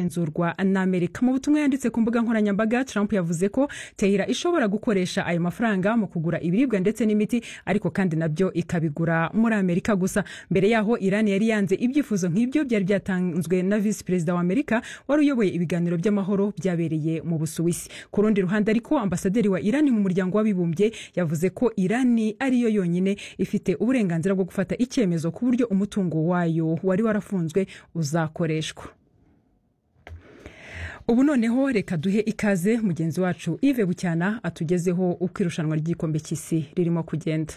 igenzurwa na amerika mu butumwa yanditse ku mbuga nkoranyambaga trump yavuze ko tehira ishobora gukoresha ayo mafaranga mu kugura ibiribwa ndetse n'imiti ariko kandi nabyo ikabigura muri amerika gusa mbere yaho iran yari yanze ibyifuzo nk'ibyo byari byatanzwe na visi perezida wa amerika wari uyoboye ibiganiro by'amahoro byabereye mu busuwisi ku rundi ruhande ariko ambasaderi wa iran mu muryango w'abibumbye yavuze ko iran ariyo yonyine ifite uburenganzira bwo gufata icyemezo ku buryo umutungo wayo wari warafunzwe uzakoreshwa ubu noneho reka duhe ikaze mugenzi wacu Yves bucyana atugezeho uko irushanwa ry'igikombe cy'isi ririmo kugenda